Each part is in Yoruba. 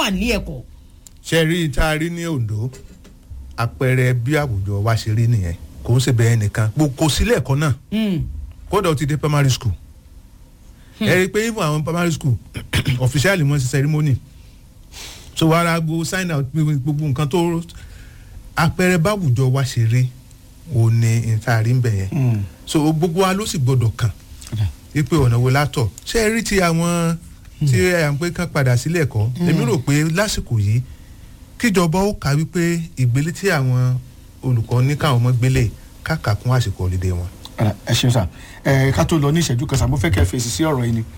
wà nílé ẹ̀kọ́. ṣe rí tá a rí ní ondo àpẹẹrẹ bí àwùjọ wa ṣe rí nìyẹn kò ń ṣe bẹ́ẹ̀ nìkan kò sílẹ̀ ẹ̀kọ́ náà kódà ó ti dé primary school ẹ rí i pé even àwọn primary school officially wọ́n ṣe ceremony so wàrà gbo sign out gbogbo nǹkan tó àpẹẹrẹ báwùjọ wa ṣe rí o ní ìtaari ń bẹ̀ yẹn so gbogbo wa ló sì gbọdọ̀ kàn wípé ọ̀nà wo látọ̀ ṣé ẹ rí ti àwọn tí à ń pé kán padà sílé ẹ̀kọ́ èmi rò pé lásìkò yìí kíjọba ó kà wípé ìgbélé tí àwọn olùkọ́ ní káwọn ọmọ gbélé káàkà kún àsìkò ọ̀lẹ́dẹ̀ wọn. ẹ ṣeun sá ẹ ká tó lọ ní ìṣẹ́jú kan sá mo fẹ́ kẹ́ fèsì sí ọ̀rọ̀ yìí ni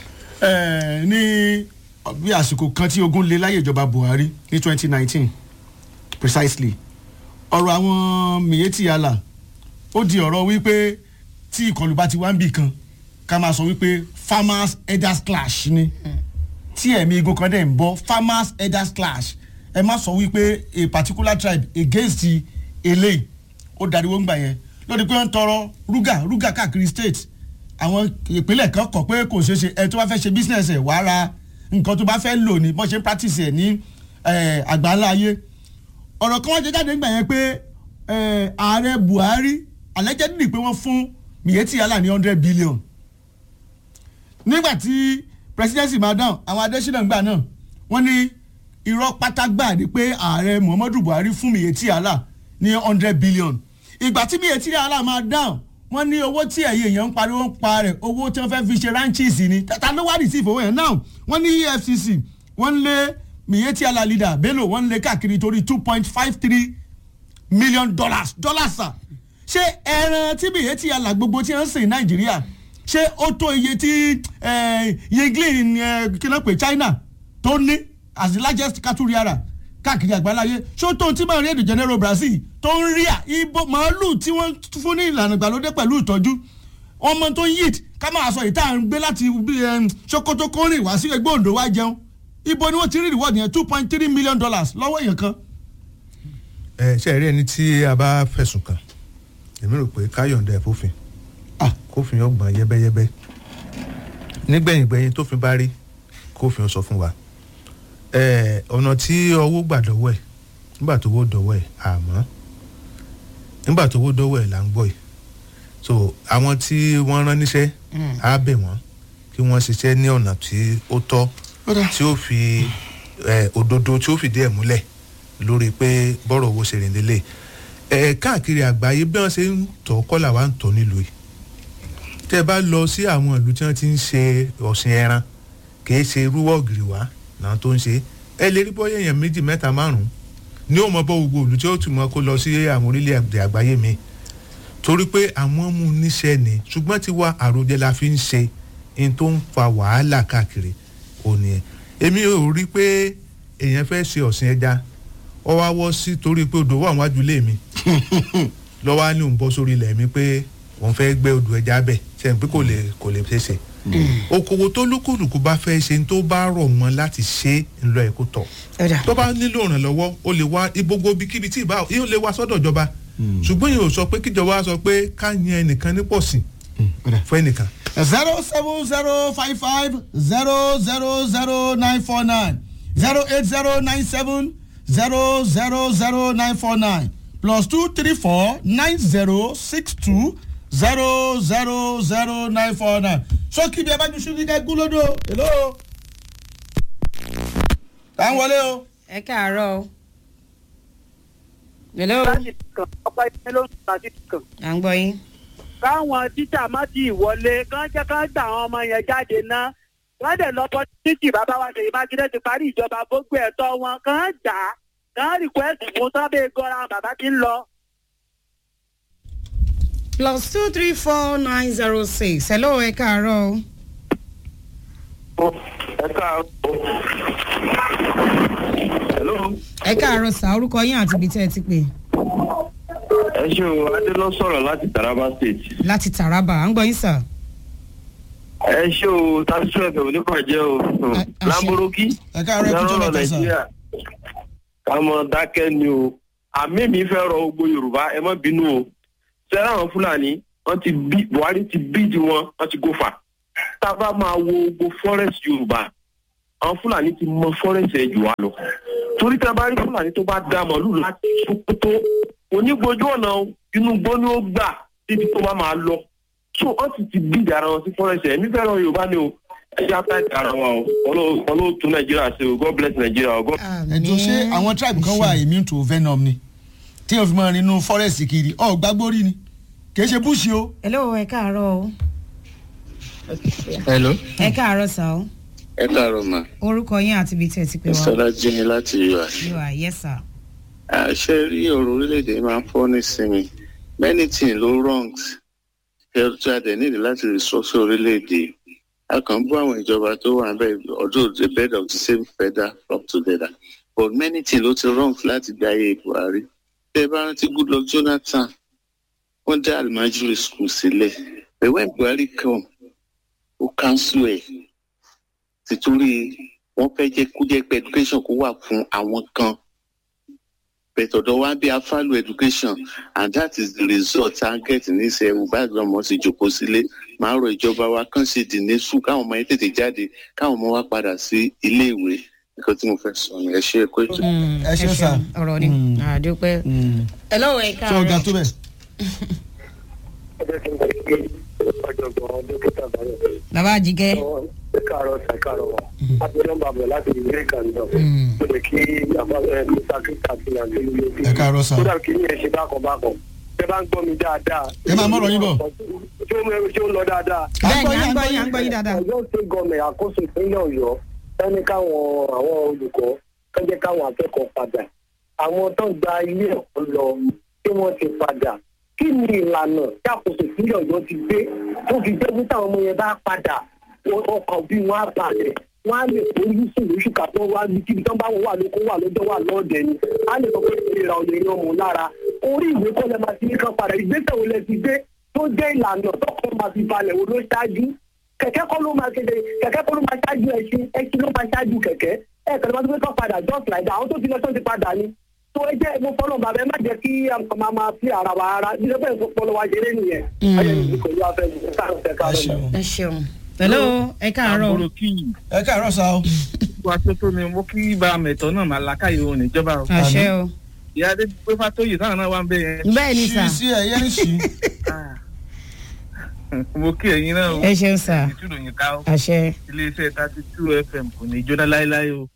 ní bí àsìkò kan tí ogun lé láyé ìjọba buhari ní twenty nineteen precisely ọ̀rọ̀ àwọn miyetti yàlà ó di ọ̀rọ̀ wípé tí ìkọlù bá ti wá ń bì kan ká máa sọ wípé farmers elders clash ni tí ẹ̀mí igun kan dẹ̀ ń bọ́ farmers elders clash ẹ má sọ wípé a particular tribe against eléyìí ó dariwo ń gbà yẹn lórí pé wọ́n ń tọrọ rúgà rúgà káàkiri state àwọn ìpínlẹ̀ kan kọ̀ pé kò ṣeé ṣe ẹ tó bá fẹ́ ṣe business ẹ̀ wàá ra nǹkan tó bá fẹ́ lò ní bọ́n ṣe ń practice ẹ̀ ní àgbáńlá ayé ọ̀rọ̀ kan wọ́n jẹ́ jáde nígbà yẹn pé ààrẹ buhari allegedly pé wọ́n fún miyetti yàrá ní hundred billion nígbà tí presidency máa dáhùn àwọn adésínà gbà náà wọ́n ní irọ́ pátágbà ni pé ààrẹ muhammadu buhari fún miyetti yàrá ní hundred billion ìgbà tí miyetti yàrá máa dáhùn wọ́n ní owó tí ẹ̀yìn èèyàn ń pariwo ń pa rẹ̀ owó tí wọ́n fẹ́ fi ṣe ranches ni tata ló wá receive owó yẹn náà wọ́n ní efcc wọ́n lé miyetti yàrá leader bello wọ́n lé káàkiri torí two point five three million dollars dollars sa ṣé ẹran tí miyetti yàrá gbogbo tí wọ́n ń sìn nàìjíríà ṣé ó tó iye tí yinglin kí ló pè china tó ní as the largest cattle rearer káàkiri àgbáláyé ṣó tó tí máa rí èdè general brazil tó ń rí à ibo màálù tí wọ́n fún ní ìlànà ìgbàlódé pẹ̀lú ìtọ́jú ọmọ tó ń yíd ká máa sọ ìta ń gbé láti sokoto kórìn wá sí ẹgbẹ́ òǹdó wá jẹun ibo ni wọ́n ti rí reward yẹn two point three million dollars lọ́wọ́ èèyàn kan. ẹ ṣe rí ẹni tí a bá fẹ̀sùn kàn èmi rò pé káyọ̀ǹda ẹ̀ fòfin kófin ọgbọ̀n yẹ́bẹ́yẹ́bẹ́ nígbẹ̀yìngbẹ̀yìn tófin bá rí kófin sọ fún wa ọ̀nà tí owó gbà dọ́wọ́ ẹ̀ nígbà tó wó dọ́wọ́ ẹ̀ àmọ́ nígbà tó wó dọ́wọ́ ẹ̀ là ń gbọ́ ẹ̀ so àwọn tí wọ́n rán níṣẹ́ á bẹ̀ wọ́n kí wọ́n ṣiṣẹ́ ní ọ̀nà tí ó tọ́ tí ó fi òdodo tí ó fìdí ẹ̀ múlẹ̀ lórí pé bọ́rọ̀ owó ṣe rìn lélẹ̀ ẹ̀ káàkiri àgbáyé bí wọ́n ṣe ń tọ́ kọ́là wa ń tọ́ nílùú yìí tẹ́ ẹ bá lọ sí àwọn ìlú tí wọ́n ti ń ṣe ọ̀sìn ẹran kì í ṣe irúwọ́ ògiri wá náà tó ń ṣe ẹ lè rí bọ́yá èèyàn méjì mẹ́ta márùn-ún ní ó mọ bọ́ gbogbo òlù tí ó tún mọ kó lọ sí àwọn orílẹ̀-èdè àgbáyé mi torí pé àwọn mú níṣẹ́ ni ṣùgbọ́n tí wá àròjẹ la fi ń ṣe in tó ń fa wàhálà káàkiri òní ẹ̀ èmi ò rí pé èèyàn fẹ́ ṣe ọ̀sìn ẹja ọ wá wọ́ sí torí pé odò wà wájú lé mi lọ́wọ́ á ní òun bọ́ sórí ilẹ̀ mi pé òun fẹ́ gbé odò ẹja bẹ̀ sẹ́yìn pé kò lè kò lè ṣeé ṣe okòwò tó lúkúlùkù bá fẹ́ ṣe tó bá rọ̀ mọ́ láti ṣe ńlọ ẹ̀ kó tọ̀ tó bá nílò ìrànlọ́wọ́ ó lè wá gbogbo ibikíbi tí ìbá yóò lè wá sọ́dọ̀ ìjọba ṣùgbọ́n yóò sọ pé kíjọba sọ pé ká yan ẹnìkan ní pọ̀ sí fún ẹnìkan. zero seven zero five five zero zero zero nine four nine zero eight zero nine seven zero zero zero nine four nine plus two three four nine zero six two zero zero zero nine four nine sókè bí ẹ bá ju ṣúlí kẹ gúlódò èlò tá ń wọlé o. ẹ káàárọ̀ o. hello. láti kàn ọ̀pá ìpínlẹ̀ ló ń sọ àti kàn. à ń gbọ́ yín. káwọn tíṣà má ti wọlé kán jẹ́ kán gbà àwọn ọmọ yẹn jáde ná wọ́n dẹ̀ lọ bọ́ títì bàbá wa ṣèyí mákindé ti parí ìjọba gbogbo ẹ̀tọ́ wọn kán gbà á kán rìkwẹ́sì fún sábẹ́ gọ́ra bàbá ti ń lọ. plus two three four nine zero six hello ẹ káàárọ̀ o. ẹ káàárọ̀. hello. ẹ káàárọ̀ sá orúkọ yín àti ibi tẹ́ ẹ ti pè. ẹ ṣe o adé lọ sọ̀rọ̀ láti taraba state. láti taraba à ń gbọ́ yín sà. ẹ ṣe o tasisu ẹfẹ onípàjẹ o lamboroki ẹ káàárọ̀ ẹ kú tó mẹ́ta sà. ká mọ dákẹ́ ni o àmì mi fẹ́ rọ gbogbo yorùbá ẹ má bínú o sẹ́rẹ́ àwọn fúlàní wọ́n ti bí buhari ti bí di wọn wọ́n ti gòfà tá a bá máa wo gbogbo forest yorùbá àwọn fúlàní ti mọ fọ́rẹ́sì ẹ̀ jù wá lọ torí tí a bá rí fúlàní tó bá dá màálù láti sokoto onígbójú ọ̀nà inú gbó ni ó gbà títí tó bá máa lọ so wọ́n ti ti bí ìdára wọn sí fọ́rẹ́sì ẹ̀ nífẹ̀ẹ́ ràn yorùbá ni o ẹ jẹ́ apá ìta ara wa o ọlọ́wọ́ tún nàìjíríà ṣe o god bless nàìjíríà o god. ẹ̀dùn ṣé àwọn tribe kan wà immune to venom ni tí wọ́n fi máa rin inú forest kiri ọ̀ gbàgbórí ni kì í ṣe bush o. hello ẹ káàárọ̀ o hello. ẹ káàárọ̀ sà o ẹ káàárọ̀ mà. orúkọ yín àti ibi tí ẹ ti pè wá. sọlá jíni láti us. you are yes sir. àṣẹ rí ọ̀rọ̀ orílẹ̀-èdè máa ń fọ́ nísìnyí many things ló wrongs tí a dẹ̀ nílò láti restructure orílẹ̀-èdè a kàn ń bọ́ àwọn ìjọba tó wà bẹ́ẹ̀ although the bed of the same feather flock together but many things ló ti wrong láti gba ayé buhari tẹ ẹ bá rántí goodluck jonathan wọ́n dá alimajiri school sílẹ̀ but when buhari come ó cancel ẹ̀ títorí wọ́n fẹ́ jẹ́ kó jẹ́ pé education kó wà fún àwọn kan but ọ̀dọ̀ wa bí a follow education and that is the result target ní sẹ́ ẹ̀wù bá gbọ́n ọmọ sì jòkó sílé máa rọ ìjọba wa kàn ṣe dìní sùn káwọn ọmọ yẹn tètè jáde káwọn ọmọ wa padà sí ilé ìwé nǹkan tí mo fẹ́ sọ ni ẹ ṣe é kó ètò. ẹ ṣe sà. ọ̀rọ̀ ni àdúpẹ́. hello ẹ ṣé ọ̀gá káàárọ̀. tó bẹ̀. ọ̀jọ̀gbọ́n dókítà báyọ̀ bàbá àjíkẹ́. ẹ káàárọ̀ ṣe káàárọ̀ wa abiyọ́ ń bàbọ̀ láti ìlú ìkànnì mo lè kí àbáwọ̀ mr kíkà àti àti ìlú ìlú ẹ káàárọ̀ sà. kódà kí ni ẹ ṣe bákan bákan ẹ bá ń gbọ́ mi dáadáa. ẹ máa mọ̀rọ̀ yín bọ̀. ṣé ó ń- ṣé ó ń lọ dáadáa. bẹ́ẹ̀ni à ń gbọ́ yín à ń gbọ́ yín dáadáa. ọ̀yọ́ state government àkóso ìpínlẹ̀ ọ̀yọ́ ẹni káwọn àwọn olùkọ́ kẹ́jẹ́ káwọn akẹ́kọ̀ọ́ padà àwọn tó ń gba ilé ẹ̀kọ́ lọ tí wọ́n ti padà kí ni ìlànà tí àkóso ìpínlẹ̀ ọ̀yọ́ ti gbé tó fi jẹ́ pé táwọn ọmọ yẹn bá padà ọkọ̀ bí wọ́n á balẹ̀ wọ́n á lè forí sùn lóṣù kàtọ́ wá ní kíbi tán bá wọn wà lóko wà lọ́jọ́ wà lọ́ọ̀dẹ̀ ni á lè sọ pé ìlera ọ̀lẹ́ yan mọ̀ lára orí ìwé kọ́ lẹ́ máa ti ní kan padà ìgbésẹ̀ wo lẹ ti gbé tó jẹ́ ìlànà tọkọ máa fi balẹ̀ wo ló ṣáájú kẹ̀kẹ́ kọ́ ló máa kéde kẹ̀kẹ́ kọ́ ló máa ṣáájú ẹṣin ẹṣin ló máa ṣáájú kẹ̀kẹ́ ẹ kẹ̀lẹ́ máa tó fẹ́ kọ́ padà just like that àwọn tó ti lọ tó ti padà ni tó ẹ jẹ́ mo fọ́nà bàbá ẹ má jẹ́ kí a máa máa fi ara wa ara bí lọ́pọ̀ ẹ̀kọ́ pọ̀ lọ́wọ́ ṣeré nìyẹn ayé mi kò yọ afẹ́ mi káàrọ̀ fẹ́ ẹ káàrọ̀ ṣeun. ẹ ṣeun. hello ẹ káàárọ̀. àbúrò kí ẹ káàárọ̀ sà o. wá tó tó ni mo kí bá mẹ̀tọ́ náà máa làákàyè òun níjọba o. àṣẹ o. ìyá adé pé fátóyè táwọn náà wá ń bẹ yẹn. bẹ́ẹ̀ ni sà. ṣí sí ẹ̀yẹ́ ní sí. Ah. mo kí ẹ̀yin náà o. ẹ ṣeun sà. ìtúròyìn ká o. àṣẹ. iléeṣẹ́ thirty two fm kò ní jóná láéláé o.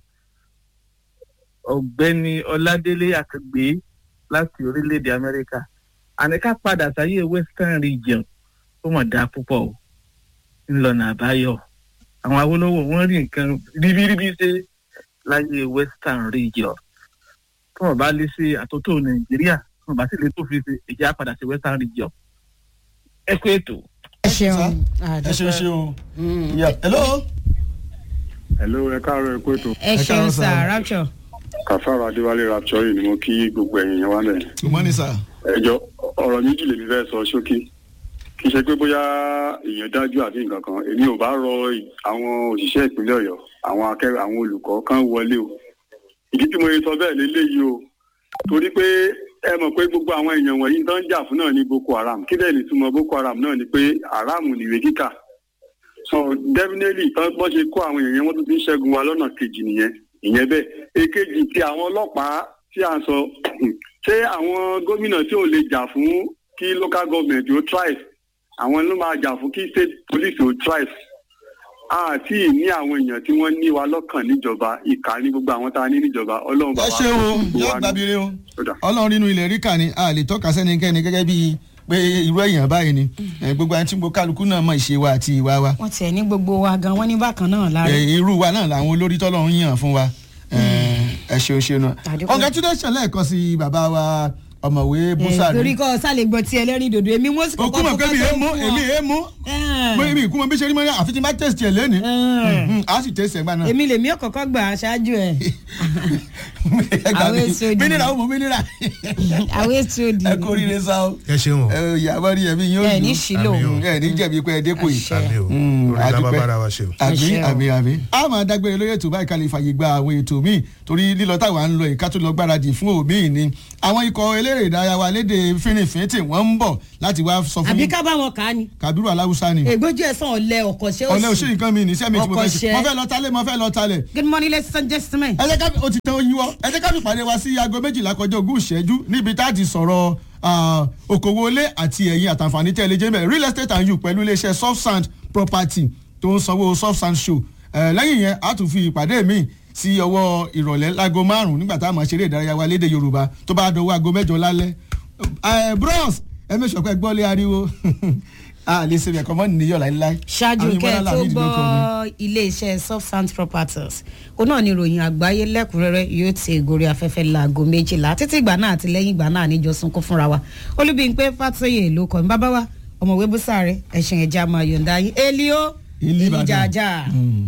ọ̀gbẹ́ni ọládélé àkàgbé láti orílẹ̀-èdè amẹ́ríkà àníká padà sáyé western region ó mọ̀ dáa púpọ̀ o ńlọnà àbáyọ àwọn awolowo wọn rí nǹkan ríbíríbí ṣe láyé western region tí wọn bá lè ṣe àtúntò nàìjíríà tí wọn bá sì lè tó fi ṣe èjì á padà sí western region ẹ kú ètò. ẹ ṣeun. ẹ ṣeun ṣe o. Mm. Yeah. hello. hello ẹ káàárọ̀ ẹ kú ètò ẹ ṣeun káàárọ̀ sà sà. rapture. kàfàrà adéwálé rapture ni mo kí gbogbo ẹ̀yin yẹn wá mẹ́rin. good morning sà. ẹjọ́ ọ̀rọ̀ méjì lèmi fẹ́ sọ ṣókí kì í ṣe pé bóyá èèyàn dájú àbí nǹkan kan èmi ò bá rọ ì- àwọn òṣìṣẹ́ ìpínlẹ̀ ọ̀yọ́ àwọn akẹ́rọ àwọn olùkọ́ kan wọlé o ìdí tí mo yẹ sọ bẹ́ẹ̀ lélẹ́yìí o torí pé ẹ mọ̀ pé gbogbo àwọn èèyàn wọ̀nyí tó ń jà fún náà ní boko haram kí lẹ́yìn ìtumọ̀ boko haram náà ni pé haram nìwé kíkà so definitely tán bọ́ ṣe kó àwọn èèyàn wọ́n tún ti ń ṣẹ́gun wa lọ́nà kejì nìyẹn ìyẹn bẹ́ẹ̀ èkejì ti àwọn ọlọ́pàá tí a sọ ṣé àwọn gómìnà tí ò lè jà fún kí local government ó thrive àwọn ló máa jà fún kí state police ó thrive àti ní àwọn èèyàn tí wọ́n ní wa lọ́kàn níjọba ìkà ní gbogbo àwọn tá a ní níjọba ọlọ́run bá ẹ wa ṣe o fún gbogbo yóò wa ní. gbàbíire o. Ó dà. ọlọ́run nínú ilẹ̀ ríkà ni a lè tọ́ka sẹ́nikẹ́ni gẹ́gẹ́ bíi pé irú èèyàn báyìí ni Eh, gbogbo àti gbogbo kálukú náà mọ ìṣe wa àti ìwà wa wọ́n tiẹ̀ ní gbogbo wa gan wọ́n ní bákan náà lára. Eh, irú wa náà làwọn olórí tọ́lọ́run yàn fún wa Eh, ẹ ṣeun ṣeun náà Àdúpẹ́. congratulations lẹ́ẹ̀kan sí bàbá wa ọ̀mọ̀wé Eh, búsàrí torí kọ́ sálẹ̀ gbọ́ tí ẹlẹ́rìí dòdò èmi wọ́n sì òkú mọ̀ pé mi èé mú èmi èé mú mo èmi ìkú mọ̀ bí ṣe rí mọ́ ní àfi tí n bá tẹ̀sí ẹ̀ lẹ́ni a sì tẹ̀sí ẹ̀ gbà náà. èmi lèmi ò kọ́kọ́ gbà á ṣáájú ẹ̀ Ẹ gbà àwọn mí. èso ìdìbò. mínírà ó mú mínírà àwọn ètò òdì ẹ kó oríire sá o ẹ ṣeun o ẹ ìyàwó rí ẹbí yín ó ẹ dùn. ní sílò Àmì o. ẹ ní jẹ̀bi pé ẹ dé kò yìí. Àṣẹ. àmì o Mm, orí adúpẹ́. lábábára wa ṣe o. àbí Àṣẹ o. àbí àbí. a máa dágbére lórí ètò báyìí ká lè fàyè gba àwọn ètò míì torí lílọ táwa ń lọ ìka tó lọ gbáradì fún òmíì ni àwọn ikọ̀ elétò eléré ìdárayá wa léde fínnífínntì wọ́n ń bọ̀ láti wá sọ fún àbí yín ká bá wọn kà á ni. kabiru aláwùsá ni ègbójú ẹ̀sán ọ̀lẹ́ ọ̀kọ̀ṣẹ́ òsì. ọ̀lẹ́ òṣèré nǹkan mi ní iṣẹ́ mi tí mo fẹ́ ṣe Ọkọ̀ṣẹ́. mo fẹ́ lọ talẹ̀ mo fẹ́ lọ talẹ̀ good morning ladies and gentlemen. ẹ jẹ́ ká o ti tán oyin wọ́ ẹ jẹ́ ká fi pàdé wa sí aago méjìlá kọjá ogún ìṣẹ́jú níbi tá a ti sọ̀rọ̀ ah, okòwò ilé àti ẹ̀yìn àtàǹfààní tẹ́ ẹ lè jẹ́ mẹ́ real estate and you pẹ̀lú iléeṣẹ́ soft sand property tó ń sanwó soft sand show Eh, lẹ́yìn yẹn a tún fi ìpàdé mi sí ọwọ́ ìrọ̀lẹ́ láago márùn-ún nígbà tá a máa ṣeré ìdárayá wa léde yorùbá tó bá dọwọ́ aago mẹ́jọ lálẹ́ Eh, bros ẹ mẹ́sàn pé gbọ́lé ariwo a lè ṣe ẹ̀kọ́ mọ́ nìyọ̀ láíláí ṣáájú Àwọn kẹ́ ẹ ìmọ̀lá tó Lamidi ló kọ mi. gbọ́ iléeṣẹ́ substance properties òun náà ni ìròyìn àgbáyé lẹ́kùnrẹ́rẹ́ yóò ti gòrí afẹ́fẹ́ láago méjìlá títí ìgbà náà àti lẹ́yìn ìgbà náà níjọ sunkún fúnra wa olúbíyìnpé fàtóyè ló kọ́ mi bàbá wa ọmọwé búsàrẹ́ ẹ̀sìn ẹ̀já máa yọ̀ǹda yín elio Ilé Ìbàdàn. elijaja. Mm.